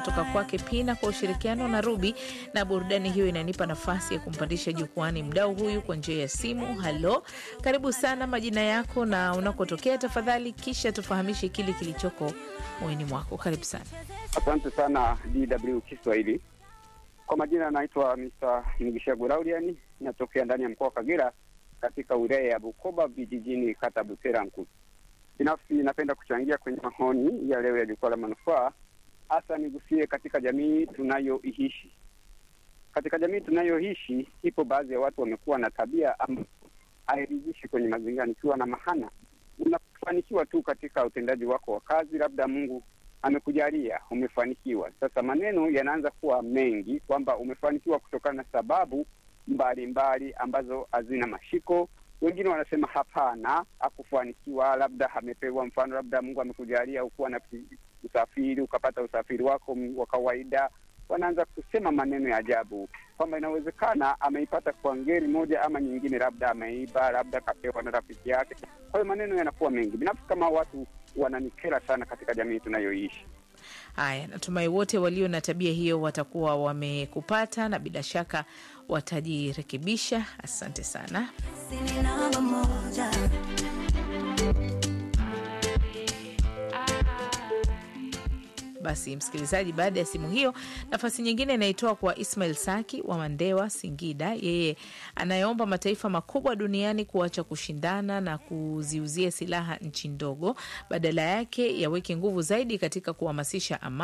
kutoka kwake Pina kwa ushirikiano na Ruby, na burudani hiyo inanipa nafasi ya kumpandisha jukwani mdau huyu kwa njia ya simu. Halo, karibu sana, majina yako na unakotokea tafadhali, kisha tufahamishe kile kilichoko moyoni mwako. Karibu sana. Asante sana DW Kiswahili. Kwa majina anaitwa Mr. Mugishagu Lauriani, natokea ndani ya mkoa wa Kagera katika wilaya ya Bukoba vijijini, kata Butera Nkulu. Binafsi napenda kuchangia kwenye maoni ya leo ya jukwaa la manufaa, hasa nigusie katika jamii tunayoishi. Katika jamii tunayoishi, ipo baadhi ya watu wamekuwa na tabia ambayo hairidhishi kwenye mazingira. Nikiwa na mahana, unafanikiwa tu katika utendaji wako wa kazi, labda Mungu amekujalia umefanikiwa. Sasa maneno yanaanza kuwa mengi kwamba umefanikiwa kutokana na sababu mbalimbali mbali ambazo hazina mashiko. Wengine wanasema hapana, hakufanikiwa, labda amepewa mfano, labda Mungu amekujalia ukuwa na usafiri ukapata usafiri wako wa kawaida. Wanaanza kusema maneno ya ajabu kwamba inawezekana ameipata kwa ngeri moja ama nyingine, labda ameiba, labda kapewa na rafiki yake. Kwa hiyo maneno yanakuwa mengi. Binafsi kama watu wananikera sana katika jamii tunayoishi. Haya, natumai wote walio na tabia hiyo watakuwa wamekupata na bila shaka watajirekebisha. Asante sana. Basi msikilizaji, baada ya simu hiyo, nafasi nyingine inaitoa kwa Ismail Saki wa Mandewa, Singida. Yeye anayeomba mataifa makubwa duniani kuacha kushindana na kuziuzia silaha nchi ndogo, badala yake yaweke nguvu zaidi katika kuhamasisha amani